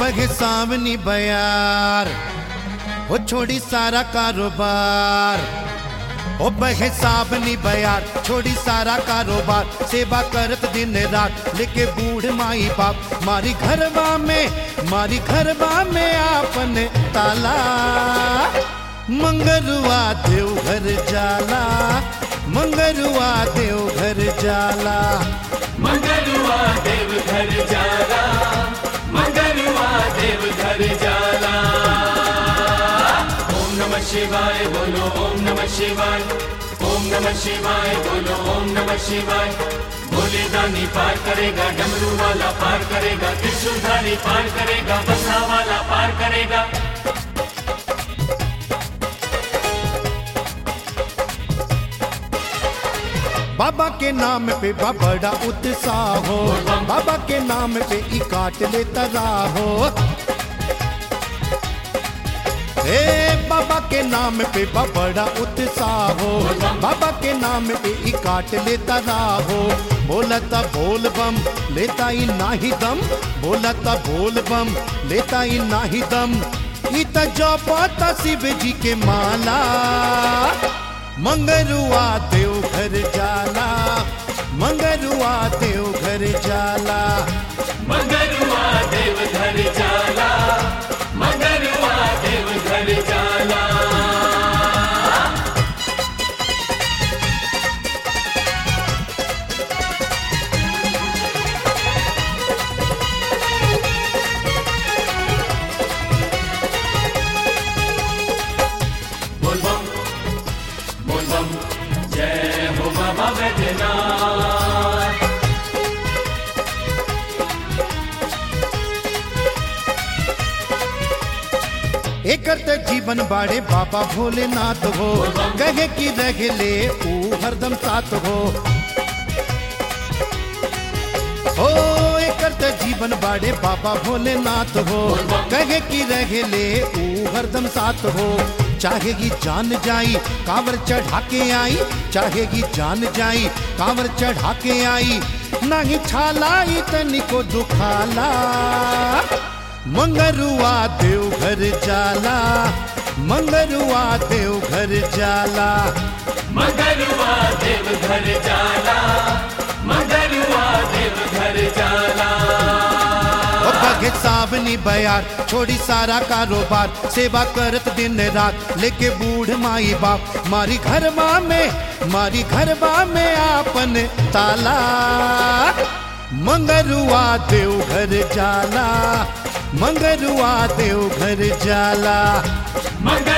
बगे सावनी बयार ओ छोड़ी सारा कारोबार ओ बहे सावनी बयार छोड़ी सारा कारोबार सेवा करत दिन रात लेके बूढ़ माई बाप मारी घरवा में मारी घरवा में आपन ताला मंगरुआ देव घर जाला मंगरुआ देव घर जाला मंगलुआ देव घर जाला मंगलुआ देव घर जाला ओम नमः शिवाय बोलो ओम नमः शिवाय ओम नमः शिवाय बोलो ओम नमः शिवाय भोले दानी पार करेगा डमरू वाला पार करेगा त्रिशूलधारी पार करेगा बसा वाला पार करेगा बाबा के नाम पे बा बड़ा उत्साह हो बाबा के नाम पे ई काट लेता राहो ए बाबा के नाम पे बा बड़ा उत्साह हो बाबा के नाम पे ई काट लेता राहो बोलता बोल बम लेता ही नाही दम बोलता बोल बम लेता ही नाही दम ई त जपता शिव जी के माला मंगरुआ देव घर जाला मंगरुआ देव घर जाला मंगलुआ देव घर जाला मंगलुआ देव घर जाला बोल बम बोल बम जय हो बाबा बैद्यनाथ एकर त जीवन बाड़े बाबा भोलेनाथ हो कहे की रह ले ऊ हरदम साथ हो ओ एकर त जीवन बाड़े बाबा भोलेनाथ हो कहे की रह ले ऊ हरदम साथ हो चाहेगी जान जाई कांवर चढ़ा के आई चाहेगी जान जाई कांवर चढ़ा के आई नहीं छालाई तनिको दुखाला मंगरुआ देव घर जाला मंगरुआ देव घर जाला मंगलुआ देव घर जाला मंगलुआ देव घर जाला ओ बगे सावनी बयार छोड़ी सारा कारोबार सेवा करत दिन रात लेके बूढ़ माई बाप मारी घरवा में मारी घरवा में आपन ताला मंगरुआ देव घर जाला मंगरुआ देव घर जाला मंगल